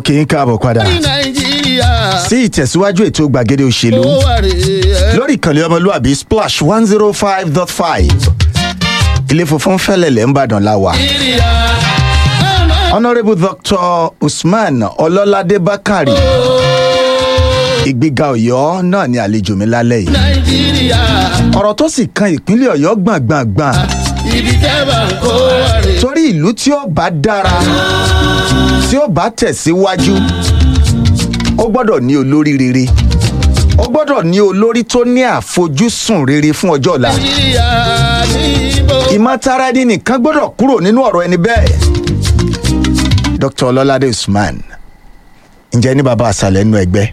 kì í káàbọ̀ padà ní nàìjíríà sí ìtẹ̀síwájú ètò gbàgede òṣèlú ó wà rèé lórí ìkànnì ọmọlúwàbí splash one zero five dot five ilé funfun fẹ́lẹ̀lẹ̀ ńbàdàn la wà. nàìjíríà ọmọ honourable dr usman ọlọ́ládé bákàrí ìgbéga ọ̀yọ́ náà ni àlejò mi lálẹ́ yìí nàìjíríà ọ̀rọ̀ tó sì kan ìpínlẹ̀ ọ̀yọ́ gbọ̀ngbọ̀ngbọ̀n ibi tẹ́bà ń kó wà rèé torí ìlú tí ó bá dára tí ó bá tẹ̀síwájú ó gbọ́dọ̀ ní olórí rere ó gbọ́dọ̀ ní olórí tó ní àfojúsùn rere fún ọjọ́ ọ̀la nàìjíríà níbo ìmọ̀tara ẹni nìkan gbọ́dọ̀ kúrò nínú ọ̀rọ̀ ẹni bẹ́ẹ̀. dr ọlọ́ládé usman ǹjẹ́ ní bàbá àṣàlẹ̀ nínú ẹgbẹ́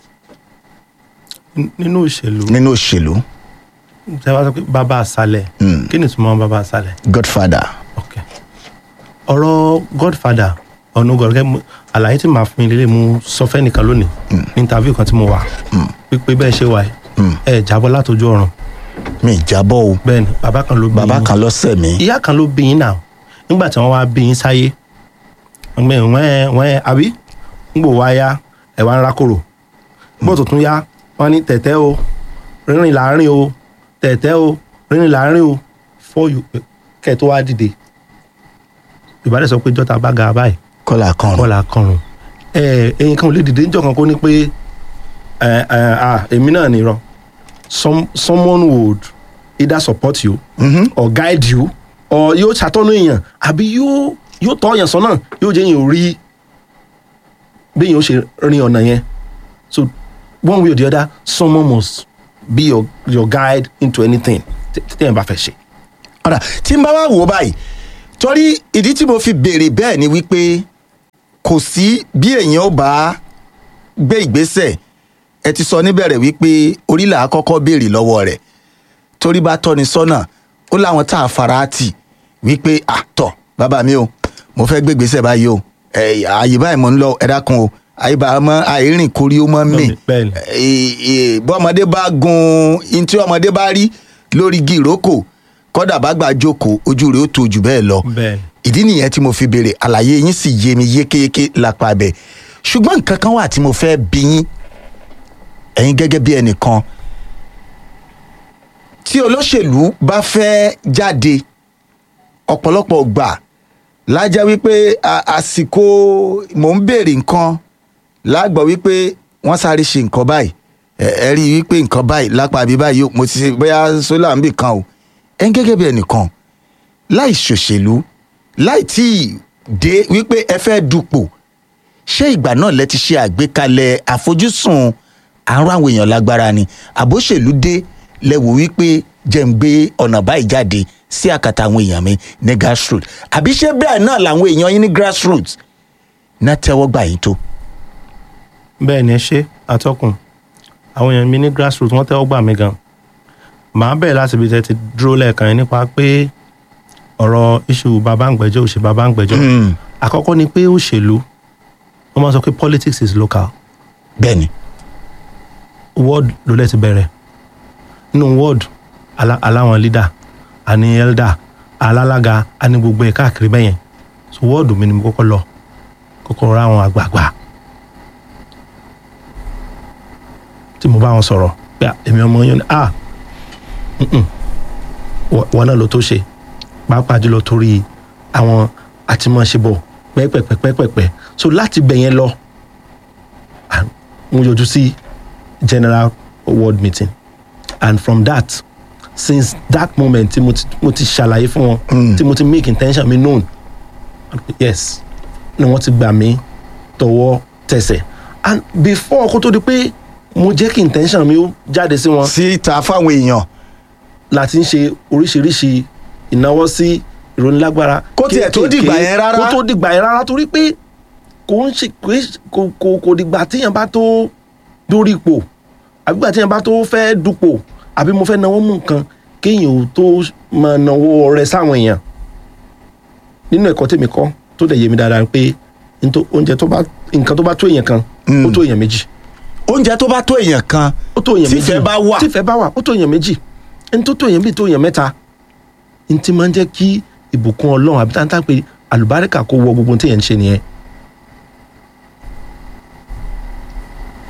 nínú òṣèlú nínú òṣèlú tẹ wá sọ pé bàbá àṣàlẹ̀ kí ni ìtumọ̀ bàbá àṣàlẹ̀ godfather ok ọ̀rọ̀ godfather ọ̀nà gọ̀ọ́gẹ́ àlàyé tí màá fún yín lélẹ̀ mú sọ fẹ́ nìkan lónìí ní interview kan tí mo wà pípé bẹ́ẹ̀ ṣe wà yìí ẹ jábọ́ látọjú ọ̀run mi ì jábọ̀ o bẹ́ẹ̀ ni bàbá kan ló bí bàbá yín kan lọ́sẹ̀ mi ìyá kan ló bí yín náà nígbà tí wọ́n wá bí yín sáyé wọ́n wọ́n wọ́n àbí ńgbò wá yá ẹ̀ wá ń rákòrò bó tó tún yá wọ́n ní tẹ̀tẹ́ o rírìn láàrin o tẹ̀tẹ́ o rírìn láàrin o fọ́ọ̀yù kẹ́ ẹ̀ tó wá dìde ìbálẹ̀ sọ pé jọ́ta bá ga báyìí kọ́là kan kọ́là kọrùn ẹ ẹyin kan ò lè dìde níjọ́ kan kó ní pé ẹ ẹ à èmi náà nìrọ some someone would either support you or guide you or yóò ṣàtọ́nú èèyàn àbí yóò yóò tọ́ èèyàn sọ́nà yóò jẹ́ èèyàn rí bí èèyàn ó ṣe rin ọ̀nà yẹn so one way or the other someone must be your your guide into anything tí tí èèyàn bá fẹ́ ṣe. ọ̀rà tí n bá wá wò ó báyìí torí ìdí tí mo fi béèrè bẹ́ẹ̀ ni wípé kò sí bí èèyàn ó bá gbé ìgbésẹ̀ ẹ ti sọ níbẹ̀rẹ̀ wípé orílẹ̀ àkọ́kọ́ béèrè lọ́wọ́ rẹ̀ torí bá tọ́ni sọ́nà ó láwọn tá a fara tì wípé àtọ̀ bàbá mi o mo fẹ́ gbé ìgbésẹ̀ báyìí o ẹ ààyè báyìí mo ń lọ ẹ dákun o àyíbá mọ àìrìn kórí ó mọ mì Bẹ́ẹ̀ni. Ẹ- ẹ- bọ́mọdé bá gun in tí ọmọdé bá rí lórí igi ìrókò kọ́dà bá gbà jókòó ojú rẹ̀ ó tó jù bẹ́ẹ̀ lọ Bẹ́ẹ̀ni. ìdí nìyẹn tí mo fi béèrè àlàyé yín sì yé mi yékéyéké lápá bẹ̀ ṣùgbọ́n nǹkan kan wà tí mo fẹ́ bí yín ẹ̀yin gẹ́gẹ́ bí ẹnìkan tí olóṣèlú bá fẹ́ jáde ọ̀pọ̀lọpọ̀ gbà lájá wípé a- àsìkò mò ń béèrè nǹkan lágbọ̀ wípé wọ́n sáré ṣe nǹkan báyìí ẹ ẹ rí i wípé nǹkan báyìí lápá àbí báyìí o, mo ti ṣe bóyá sólà ń bì kan o ẹ̀yin gẹ́gẹ́ bí ẹnìkan láì ṣòṣèlú láì tí ì dé wípé ẹ fẹ́ dupò ṣé ìgbà náà lẹ ti ṣe àgbékalẹ̀ àfojúsùn àrùn àwọn èèyàn lágbára ni àbóṣèlú dé lẹ wò wípé jẹ́ ń gbé ọ̀nà báyìí jáde sí àkàtà àwọn èèyàn mi ní grassroots àbí ṣé bẹ́ẹ̀ náà làwọn èèyàn yín ní grassroots náà tẹ́wọ́ gbà yín tó. bẹ́ẹ̀ ni ẹ ṣe atọ́kùn àwọn èèyàn mi ní grassroots wọ́n tẹ́wọ́ gbà mí gan màá bẹ̀rẹ̀ láti ibi tẹ́ ti dúró lẹ́ẹ̀kan yẹn nípa pé ọ̀rọ̀ iṣu bàbá ń gbẹ́jọ́ òṣè bàbá ń gbẹ́jọ́ àkọ́kọ́ ni pé òṣèlú wọ́n máa sọ pé politics is local bẹ́ẹ̀ ni ward ló lẹ́ ti bẹ̀rẹ̀ nínú ward ala- aláwọn leader àní elder alálaga àní gbogbo ẹ̀ káàkiri bẹ́yẹn so ward mi ni mo kọ́kọ́ lọ kọ́kọ́ ra àwọn àgbààgbà tí mo bá wọn sọ̀rọ̀ pé à, èmi ọmọ yẹn ni ah mm-mm, wọ- wọn náà ló tó ṣe pàápàá jùlọ torí àwọn àtìmọ̀ṣebọ̀ pẹ́pẹ́pẹ́pẹ́pẹ́ so láti bẹ̀yẹn lọ à, mo yọjú sí general ward meeting and from that since that moment tí mo ti mo ti ṣàlàyé fún wọn tí mo ti make intention mi known yes ni wọ́n ti gbà mí tọwọ́ tẹsẹ̀ and before kó tó di pé mo jẹ́ kí intention mi ó jáde sí wọn síta fáwọn èèyàn láti ń ṣe oríṣiríṣi ìnáwó sí ìrónilágbára Kó tiẹ̀ tó kéékèèké, dìgbà yẹn rárá. kó tó dìgbà yẹn rárá torí pé kò ń ṣe kò ń- kò kò kò dìgbà téèyàn bá tó dórí ipò àbí gbà téèyàn bá tó fẹ́ dupò àbí mo fẹ́ náwó mú nǹkan kéèyàn ò tó máa náwó rẹ sáwọn èèyàn nínú ẹ̀kọ́ tèmi kọ́ tó dẹ̀ yé mi dáadáa pé ntó- oúnjẹ tó bá nǹkan tó bá tó èèyàn kan ó tó èèyàn méjì oúnjẹ tó bá tó èèyàn kan ó tó èèyàn méjì tífẹ̀ bá wà tífẹ̀ bá wà ó tó èèyàn méjì ẹni tó tó èèyàn bíi tó èèyàn mẹ́ta ní ti máa ń jẹ́ kí ìbùkún ọlọ́run àbí táńtà pé àlùbáríkà kó wọ gbogbo ohun tí èèyàn ń ṣe nìyẹn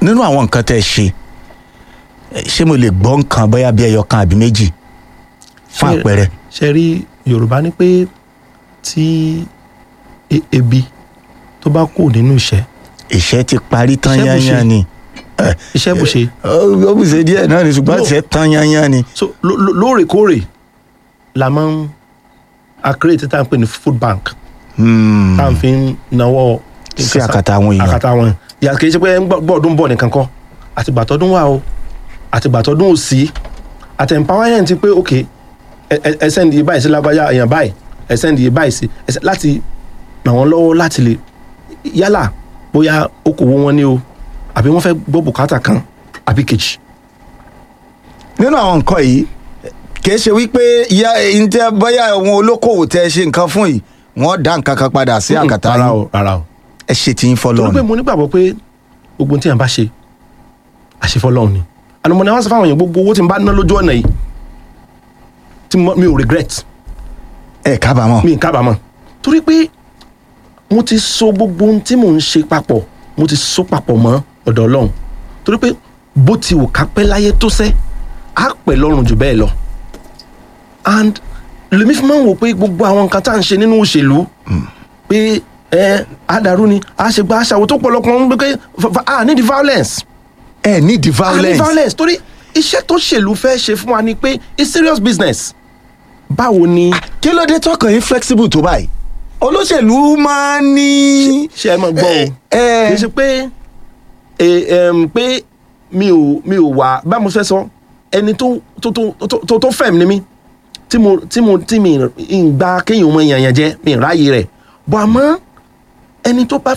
nínú àwọn nǹkan tẹ́ ẹ ṣe eh, ṣé mo lè gbọ́ nǹkan bóyá bí ẹyọ kan àbí méjì fún Ṣé- àpẹẹrẹ ṣe rí yorùbá ní pé tí e- ebi tó bá kù nínú ìṣẹ́ ìṣẹ́ ti parí tán Iṣẹ́ bù ṣe. yányán ni iṣẹ́ bù ṣe ó bù ṣe díẹ̀ náà ni ṣùgbọ́n No. ìṣẹ́ tán yányán ni so ló- ló- lóòrèkóòrè la máa ń a create tá à ń pè ní food bank Hmm. tá à ń fi ń nawọ́ Sí àkàtà àwọn èèyàn. àkàtà àwọn ìyá kì í ṣe pé ń gbọ́- gbọ́dún bọ̀ nìkan kọ́ àtìgbà tọdún wà o àtìgbà tọdún ò sí àti empowerment ti pé ok ẹ- ẹ- ẹ send iye báyìí sí lágbájá èèyàn báyìí ẹ send iye báyìí sí ẹ send- láti ràn wọ́n lọ́wọ́ láti lè yálà bóyá okòwò wọn ni o àbí wọ́n fẹ́ gbọ́ bùkátà kan àbí kejì. nínú àwọn nǹkan yìí kìí ṣe wípé ìyá ǹjẹ́ bóyá àwọn olókòwò tẹ́ ẹ ṣe nǹkan fún yìí wọ́n dá nǹkan kan padà sí àkàtà rárá yín o rárá o. ẹ ṣe tí yín torí pé fọlọ́run mo nígbàgbọ́ pé gbogbo ohun tí yàn bá ṣe àṣefọ́lọ́run ni àná mo ní wọ́n sọ fáwọn èèyàn gbogbo owó tí n bá ná lójú ọ̀nà yìí tí mo- mi ò regret ẹ kábàámọ̀ mi ì kábàámọ̀ torí pé mo ti so gbogbo ohun tí mò ń ṣe papọ̀ mo ti so papọ̀ mọ́ ọ̀dọ̀ ọlọ́run torí pé bó ti wù ká pẹ́ láyé tó sẹ́ á pẹ́ lọ́rùn jù bẹ́ẹ̀ lọ and lèmi fi máa ń wò pé gbogbo àwọn nǹkan tá à ń ṣe nínú òṣèlú pé ẹ àdàrú ni a ṣe gba aṣàwò tó pọ̀lọpọ̀ ń gbé pé fa- fa- a need violence ẹ ní di a need violence violence torí iṣẹ́ tó ṣèlú fẹ́ ṣe fún wa ni pé it's serious business báwo ni kí ló dé tọkàn yín flexible tó báyìí olóṣèlú máa ń ní. ṣe ẹ mọ̀ gbọ́ o ẹ ẹ kì í ṣe pé ẹ ẹm, pé mi ò mi ò wà bá mo fẹ́ sọ ẹni tó tó tó tó- tó tó fẹ̀m ni mí tí mo tí mo tí mi ń gba kéèyàn mọ èèyàn yẹn jẹ mi ń ráàyè rẹ̀ bọ̀ àmọ́ ẹni tó bá